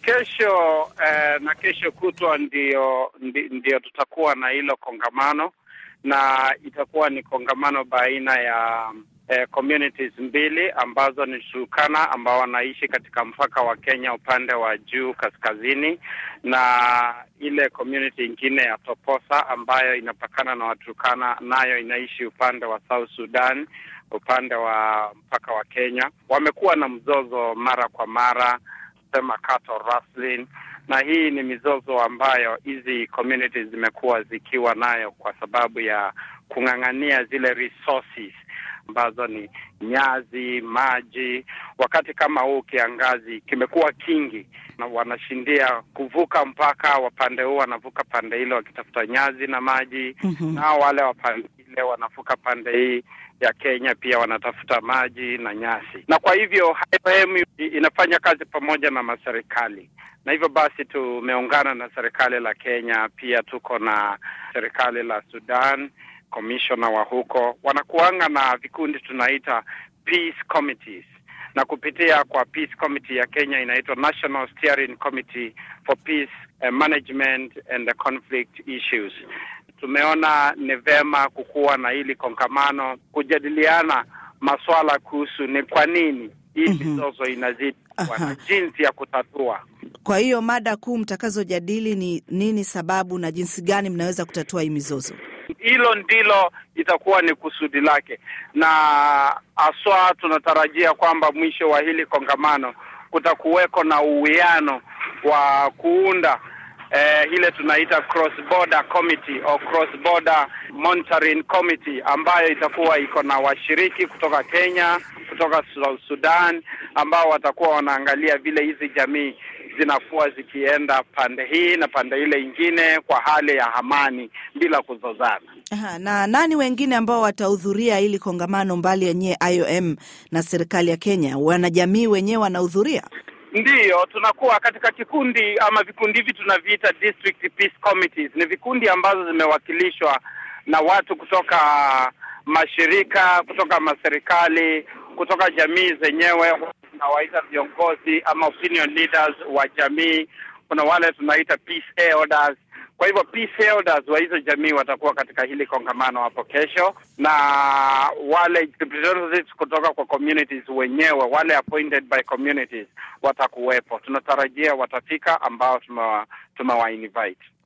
Kesho eh, na kesho kutwa ndio, ndio tutakuwa na hilo kongamano na itakuwa ni kongamano baina ya eh, communities mbili ambazo ni Turkana ambao wanaishi katika mpaka wa Kenya upande wa juu kaskazini, na ile community ingine ya Toposa ambayo inapakana na Waturkana nayo inaishi upande wa South Sudan upande wa mpaka wa Kenya. Wamekuwa na mzozo mara kwa mara, sema cattle rustling, na hii ni mizozo ambayo hizi communities zimekuwa zikiwa nayo kwa sababu ya kung'ang'ania zile resources ambazo ni nyazi, maji. Wakati kama huu kiangazi kimekuwa kingi, na wanashindia kuvuka mpaka, wapande huu wanavuka pande ile wakitafuta nyazi na maji mm -hmm. nao wale wapande ile wanavuka pande hii ya Kenya pia wanatafuta maji na nyasi, na kwa hivyo IOM inafanya kazi pamoja na maserikali, na hivyo basi tumeungana na serikali la Kenya, pia tuko na serikali la Sudan, commissioner wa huko wanakuanga na vikundi tunaita peace committees, na kupitia kwa peace committee ya Kenya inaitwa National Steering Committee for Peace Management and the Conflict Issues tumeona ni vema kukuwa na hili kongamano kujadiliana maswala kuhusu ni kwa nini hii mizozo mm -hmm. inazidi kuwa na jinsi ya kutatua. Kwa hiyo mada kuu mtakazojadili ni nini, sababu na jinsi gani mnaweza kutatua hii mizozo? Hilo ndilo itakuwa ni kusudi lake, na haswa tunatarajia kwamba mwisho wa hili kongamano kutakuweko na uwiano wa kuunda Eh, ile tunaita cross border committee au cross border monitoring committee ambayo itakuwa iko na washiriki kutoka Kenya, kutoka Sudan ambao watakuwa wanaangalia vile hizi jamii zinakuwa zikienda pande hii na pande ile ingine kwa hali ya amani bila kuzozana. Aha, na nani wengine ambao watahudhuria hili kongamano mbali yenyewe IOM na serikali ya Kenya? Wanajamii wenyewe wanahudhuria? Ndiyo, tunakuwa katika kikundi ama vikundi hivi tunaviita district peace committees. Ni vikundi ambazo zimewakilishwa na watu kutoka mashirika, kutoka maserikali, kutoka jamii zenyewe, tunawaita viongozi ama opinion leaders wa jamii. Kuna wale tunaita peace elders. Kwa hivyo peace elders wa hizo jamii watakuwa katika hili kongamano hapo kesho, na wale representatives kutoka kwa communities wenyewe, wale appointed by communities watakuwepo. Tunatarajia watafika ambao tumewa tumewa invite.